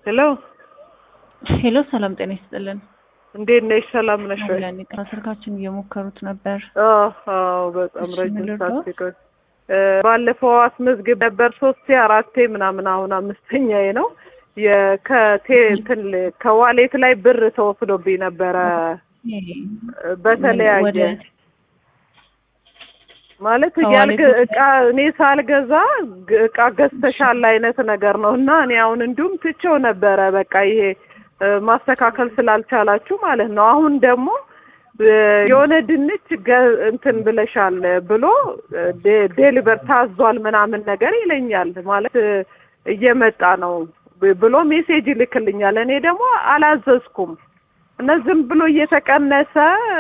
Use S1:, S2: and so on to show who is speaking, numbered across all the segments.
S1: ሄሎ
S2: ሄሎ ሰላም ጤና ይስጥልን።
S1: እንዴት ነሽ? ሰላም ነሽ ወይ?
S2: አለን ይቅርታ፣ ስልካችን እየሞከሩት ነበር።
S1: አዎ አዎ፣ በጣም
S2: እሺ፣
S1: ረጅም
S2: ምን
S1: ሰዓት
S2: ልርዳዎት?
S1: ሲቆይ እ ባለፈው አስመዝግብ ነበር ሶስቴ አራቴ ምናምን፣ አሁን አምስተኛዬ ነው። የከቴ እንትን ል- ከዋሌት ላይ ብር ተወስዶብኝ ነበረ እ በተለያየ
S2: ወደ
S1: ማለት
S2: ከዋሌት
S1: ያልገ
S2: ውስጥ-
S1: እቃ እኔ ሳልገዛ ግ- እቃ ገዝተሻል አይነት ነገር ነው እና እኔ አሁን እንዲሁም ትቼው ነበረ በቃ ይሄ እ ማስተካከል ስላልቻላችሁ ማለት ነው። አሁን ደግሞ እ የሆነ ድንች ገ- እንትን ብለሻል ብሎ እ ዴ- ዴሊቨር ታዟል ምናምን ነገር ይለኛል ማለት እ እየመጣ ነው ብ- ብሎ ሜሴጅ ይልክልኛል። እኔ ደግሞ አላዘዝኩም እና ዝም ብሎ እየተቀነሰ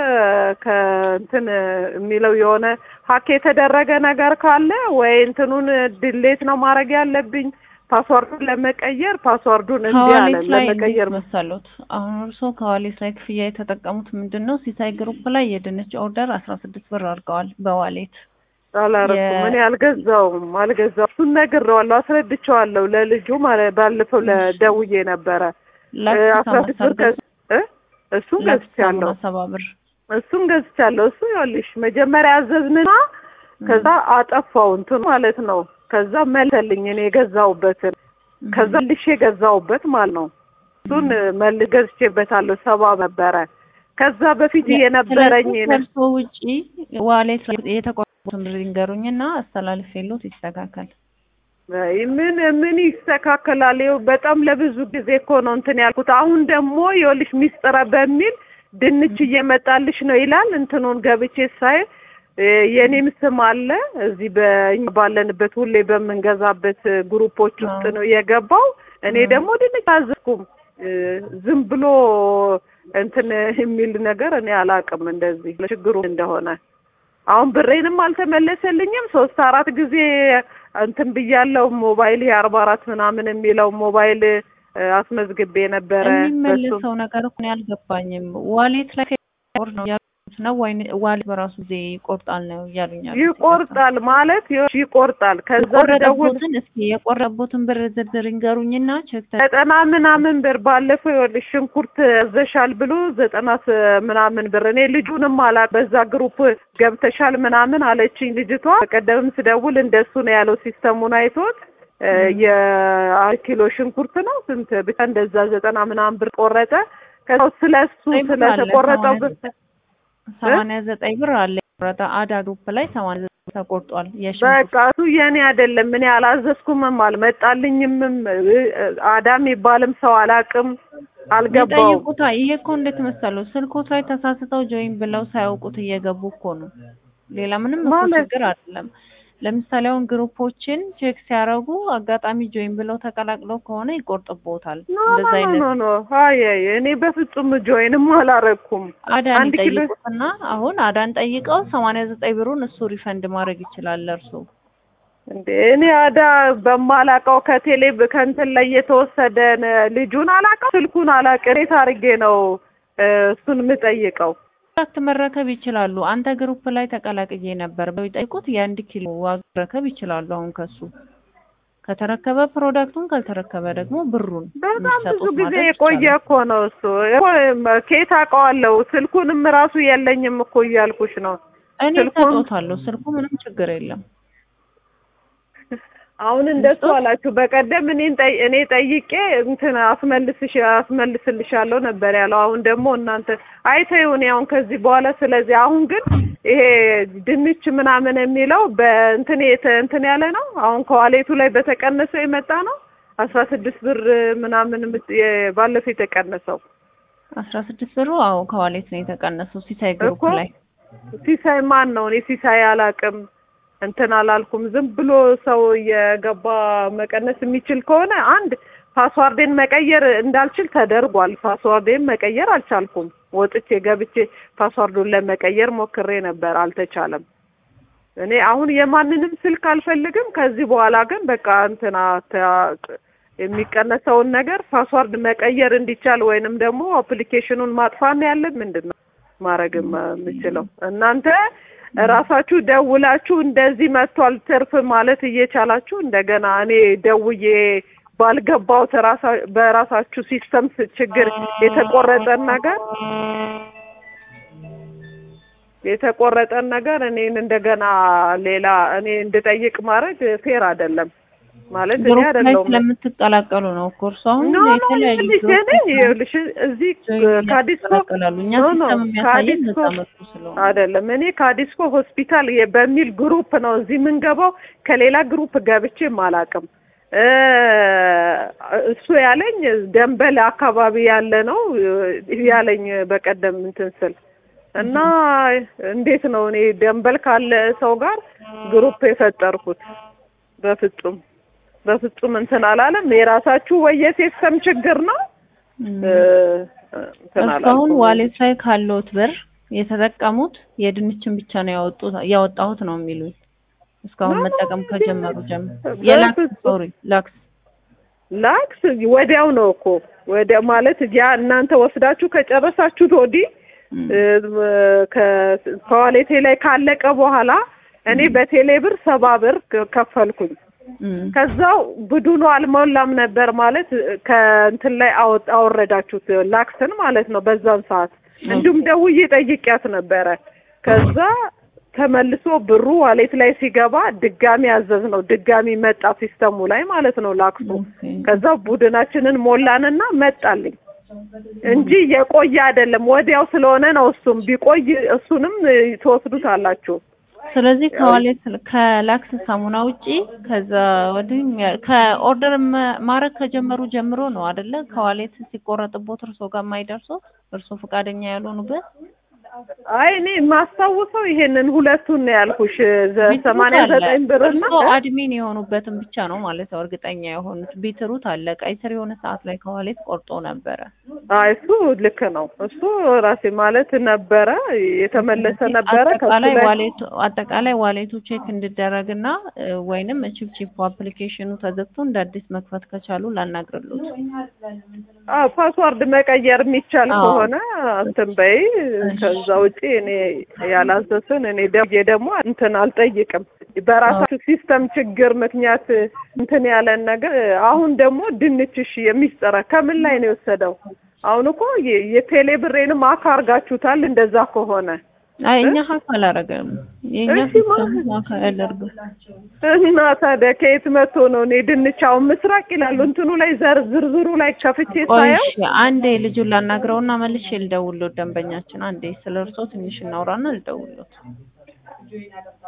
S1: ከእንትን የሚለው የሆነ ሀክ የተደረገ ነገር ካለ ወይ እንትኑን ድሌት ነው ማድረግ ያለብኝ ፓስዋርዱን ለመቀየር ፓስዋርዱን እንዲህ አለ
S2: ከዋሌት ላይ
S1: ለመቀየር
S2: እንዴት መሰሉት? አሁን እርስዎ ከዋሌት ላይ ክፍያ የተጠቀሙት ምንድን ነው? ሲሳይ ግሩፕ ላይ የድንች ኦርደር አስራ ስድስት ብር አድርገዋል በዋሌት
S1: አላረኩም
S2: የ-
S1: እኔ አልገዛውም አልገዛውም እሱን ነግሬዋለሁ አስረድቼዋለሁ ለልጁ ማለት ባለፈው ለደውዬ ነበረ
S2: ላክስ
S1: አስራ ስድስት ብር ከ- እ እሱን ገዝቻለሁ
S2: ሰባ ብር
S1: እሱን ገዝቻለሁ። እሱ ይኸውልሽ መጀመሪያ አዘዝንና ከዛ አጠፋው እንትን ማለት ነው። ከዛ መለሰልኝ እኔ የገዛሁበትን ከዛ ልሽ የገዛሁበት ማለት ነው። እሱን መል ገዝቼበታለሁ ሰባ ነበረ። ከዛ በፊት የነበረኝ
S2: ስለዚህ ከእርሶ ውጪ ዋሌት ላይ የተቆረጡትን ብር ይንገሩኝና አስተላልፌልዎት ይስተካከል።
S1: አይ ምን ምን ይስተካከላል? ይኸው በጣም ለብዙ ጊዜ እኮ ነው እንትን ያልኩት። አሁን ደግሞ ይኸውልሽ ሚስጥረ በሚል ድንች እየመጣልሽ ነው ይላል። እንትኑን ገብቼ ሳይ እ የኔም ስም አለ እዚህ በእኛ ባለንበት ሁሌ በምንገዛበት ግሩፖች ውስጥ ነው የገባው። እኔ ደግሞ ድንች አዘዝኩም። እ ዝም ብሎ እንትን የሚል ነገር እኔ አላውቅም እንደዚህ ችግሩ እንደሆነ አሁን ብሬንም አልተመለሰልኝም። ሶስት አራት ጊዜ እንትን ብያለው። ሞባይል ይሄ አርባ አራት ምናምን የሚለው ሞባይል እ አስመዝግቤ ነበረ። በሱ
S2: የሚመልሰው ነገር እኮ እኔ አልገባኝም። ዋሌት ላይ ከቆር ነው ያሉት ነው ወይ ዋሌት በራሱ ጊዜ ይቆርጣል ነው እያሉኝ ያሉት?
S1: ይቆርጣል ማለት ይኸውልሽ ይቆርጣል። ከዛ ደውል
S2: የቆረጠቦትን እስኪ የቆረጠቦትን ብር ዝርዝር ይንገሩኝና ቼክ ተ-
S1: ዘጠና ምናምን ብር ባለፈው ይኸውልሽ ሽንኩርት ያዘሻል ብሎ ዘጠና ስ- ምናምን ብር እኔ ልጁንም አላ በዛ ግሩፕ ገብተሻል ምናምን አለችኝ ልጅቷ። በቀደምም ስደውል እንደሱ ነው ያለው ሲስተሙን አይቶት እ የአንድ ኪሎ ሽንኩርት ነው ስንት ብቻ እንደዛ ዘጠና ምናምን ብር ቆረጠ። ከዛ ስለሱ
S2: ዘጠኝ ብር አለ፣
S1: ስለተቆረጠው ብር
S2: ሰማንያ ዘጠኝ ብር አለ የቆረጠ አዳ ግሩፕ ላይ ሰማንያ ዘጠኝ ብር ተቆርጧል። የሽንኩርት
S1: በቃ እሱ የኔ አይደለም። እኔ አላዘዝኩምም አልመጣልኝምም። እ አዳም የሚባልም ሰው አላቅም አልገባውም።
S2: ይጠይቁታ። ይሄ እኮ እንዴት መሰለው ስልኮት ላይ ተሳስተው ጆይን ብለው ሳያውቁት እየገቡ እኮ ነው። ሌላ ምንም እኮ
S1: ማለት?
S2: ችግር አይደለም። ለምሳሌ አሁን ግሩፖችን ቼክ ሲያደርጉ አጋጣሚ ጆይን ብለው ተቀላቅለው ከሆነ ይቆርጥቦታል።
S1: ኖ
S2: እንደዛ
S1: ኖ
S2: አይነት
S1: ኖ ኖ አይ አይ እኔ በፍጹም ጆይንም አላረኩም።
S2: አዳን
S1: አንድ ኪሎ
S2: ይጠይቁትና አሁን አዳን ጠይቀው ሰማንያ ዘጠኝ ብሩን እሱ ሪፈንድ ማድረግ ይችላል ለእርሱ።
S1: እንዴ እኔ አዳ በማላቀው ከቴሌ ከእንትን ላይ የተወሰደ ነ- ልጁን አላቀው ስልኩን አላቅ እንዴት አድርጌ ነው እ እሱን የምጠይቀው?
S2: ፕሮዳክት መረከብ ይችላሉ። አንተ ግሩፕ ላይ ተቀላቅዬ ነበር ብለው ይጠይቁት። የአንድ ኪሎ ዋጋ መረከብ ይችላሉ። አሁን ከሱ ከተረከበ ፕሮዳክቱን ካልተረከበ ደግሞ ብሩን
S1: በጣም ብዙ
S2: እንዲሰጡት
S1: ጊዜ
S2: ማድረግ
S1: የቆየ
S2: ይቻላል።
S1: እኮ ነው እሱ እኮ ከየት አውቀዋለሁ? ስልኩንም ራሱ የለኝም እኮ እያልኩሽ ነው።
S2: እኔ
S1: ስልኩን-
S2: ሰጦታለሁ። ስልኩ ምንም ችግር የለም።
S1: አሁን እንደሱ
S2: ልስጦት?
S1: አላችሁ። በቀደም እኔን ጠይ እኔ ጠይቄ እንትን አስመልስሽ አስመልስልሻለሁ ነበር ያለው። አሁን ደግሞ እናንተ አይተው እኔ አሁን ከዚህ በኋላ ስለዚህ አሁን ግን ይሄ ድንች ምናምን የሚለው በእንትን የተ- እንትን ያለ ነው። አሁን ከዋሌቱ ላይ በተቀነሰው የመጣ ነው። አስራ ስድስት ብር ምናምን የምት- የ- ባለፈው የተቀነሰው
S2: አስራ ስድስት ብሩ አዎ ከዋሌት ነው የተቀነሰው ሲሳይ ግሩፕ
S1: እኮ
S2: ላይ
S1: ሲሳይ ማን ነው? እኔ ሲሳይ አላቅም እንትን አላልኩም። ዝም ብሎ ሰው የገባ መቀነስ የሚችል ከሆነ አንድ ፓስዋርዴን መቀየር እንዳልችል ተደርጓል። ፓስዋርዴን መቀየር አልቻልኩም። ወጥቼ ገብቼ ፓስዋርዱን ለመቀየር ሞክሬ ነበር፣ አልተቻለም። እኔ አሁን የማንንም ስልክ አልፈልግም። ከዚህ በኋላ ግን በቃ እንትና ተ- የሚቀነሰውን ነገር ፓስዋርድ መቀየር እንዲቻል ወይንም ደግሞ አፕሊኬሽኑን ማጥፋት ነው ያለን። ምንድን ነው ማድረግ የምችለው? እናንተ ራሳችሁ ደውላችሁ እንደዚህ መጥቷል ትርፍ ማለት እየቻላችሁ እንደገና እኔ ደውዬ ባልገባሁት ራሳ በራሳችሁ ሲስተም ችግር የተቆረጠን ነገር የተቆረጠን ነገር እኔን እንደገና ሌላ እኔ እንድጠይቅ ማድረግ ፌር አይደለም። ማለት እኔ
S2: ግሩፕ ላይ
S1: አይደለሁም
S2: ስለምትቀላቀሉ ነው። እኮ እርሱ አሁን
S1: ኖ ኖ
S2: የተለያዩ
S1: ይኸውልሽ እኔ
S2: ግሩፖች
S1: ይኸውልሽ እዚህ ካዲስኮ
S2: ይቀላቀላሉ። እኛ
S1: ኖ ኖ
S2: ሲስተም የሚያሳየን
S1: ካዲስኮ
S2: ነፃ መጡ ስለሆነ
S1: አይደለም እኔ ካዲስኮ ሆስፒታል የ- በሚል ግሩፕ ነው እዚህ የምንገባው። ከሌላ ግሩፕ ገብቼም አላውቅም። እ እሱ ያለኝ ደንበል አካባቢ ያለ ነው እ ያለኝ በቀደም እንትን ስል እና እንዴት ነው እኔ ደንበል ካለ ሰው ጋር ግሩፕ የፈጠርኩት? በፍጹም በፍጹም እንትን አላለም። የራሳችሁ ወይ የሲስተም ችግር ነው
S2: እም።
S1: እ እንትን
S2: እስካሁን
S1: አላልኩም።
S2: ዋሌት ላይ ካለውት ብር የተጠቀሙት የድንችን ብቻ ነው ያወጡት ያወጣሁት ነው የሚሉኝ። እስካሁን
S1: ኖ፣ ኖ፣
S2: መጠቀም
S1: ኖ፣
S2: ከጀመሩ
S1: ኖ፣
S2: ጀምሮ
S1: በፍጹም።
S2: የላክስ ሶሪ ላክስ
S1: ላክስ ወዲያው ነው እኮ ወዲያ ማለት ያ እናንተ ወስዳችሁ ከጨረሳችሁት ወዲህ
S2: እም።
S1: እ ከ- ከዋሌቴ ላይ ካለቀ በኋላ እኔ በቴሌ ብር ሰባ ብር ከ- ከፈልኩኝ።
S2: እም።
S1: ከዛው ብዱኑ አልሞላም ነበር ማለት ከእንትን ላይ አወጥ- አወረዳችሁት ላክስን ማለት ነው በዛን ሰዓት። እንዲሁም ደውዬ ጠይቂያት ነበረ። ከዛ ተመልሶ ብሩ ዋሌት ላይ ሲገባ ድጋሚ አዘዝ ነው ድጋሚ መጣ ሲስተሙ ላይ ማለት ነው ላክሱ።
S2: ኦኬ።
S1: ከዛ ቡድናችንን ሞላንና መጣልኝ እንጂ የቆየ አይደለም። ወዲያው ስለሆነ ነው። እሱም ቢቆይ እሱንም እ, ትወስዱታላችሁ።
S2: ስለዚህ ከዋሌት ከላክስ ሳሙና ውጪ ከዛ ወዲህ ያ- ከኦርደር መ- ማድረግ ከጀመሩ ጀምሮ ነው አይደለ? ከዋሌት ሲቆረጥቦት እርሶ ጋር የማይደርሰው እርሶ ፈቃደኛ ያልሆኑበት
S1: አይ እኔ የማስታውሰው ይሄንን ሁለቱን ነው ያልኩሽ ዘ-
S2: ቢትሩት
S1: ሰማንያ
S2: አለ።
S1: ዘጠኝ ብርና
S2: እርሶ አድሚን የሆኑበትን ብቻ ነው ማለት ነው እርግጠኛ የሆኑት። ቢትሩት አለ። ቀይ ስር የሆነ ሰዓት ላይ ከዋሌት ቆርጦ ነበረ።
S1: አይ እሱ ልክ ነው። እሱ ራሴ ማለት ነበረ የተመለሰ ነበረ። ከሱ
S2: አጠቃላይ
S1: ላይ
S2: ዋሌቱ አጠቃላይ ዋሌቱ ቼክ እንዲደረግና እ፣ ወይንም ቺፕ አፕሊኬሽኑ ተዘግቶ እንደ አዲስ መክፈት ከቻሉ ላናግርሉት።
S1: አዎ ፓስዋርድ መቀየር የሚቻል
S2: አዎ።
S1: ከሆነ እንትን በይ። ከዛ ውጪ እኔ ያላዘዝን እኔ ደውዬ ደግሞ እንትን አልጠይቅም። በራሳችሁ ሲስተም ችግር ምክንያት እንትን ያለን ነገር አሁን ደግሞ ድንችሽ የሚስጠራ ከምን ላይ ነው የወሰደው? አሁን እኮ የ- የቴሌ ብሬንም አካ አርጋችሁታል። እንደዛ ከሆነ
S2: አይ እኛ ሀክ አላረገም። የእኛ
S1: እሺ፣
S2: ሲስተም
S1: ማ-
S2: ሀክ አያደርግም።
S1: እና ታዲያ ከየት መጥቶ ነው? እኔ ድንች አሁን ምስራቅ ይላሉ እንትኑ ላይ ዘር ዝርዝሩ ላይ ከፍቼ
S2: ቆይ
S1: ሳየው
S2: እሺ፣ አንዴ ልጁን ላናግረውና መልሼ ልደውልሎት። ደንበኛችን አንዴ ስለ እርሶ ትንሽ እናውራና ልደውልሎት።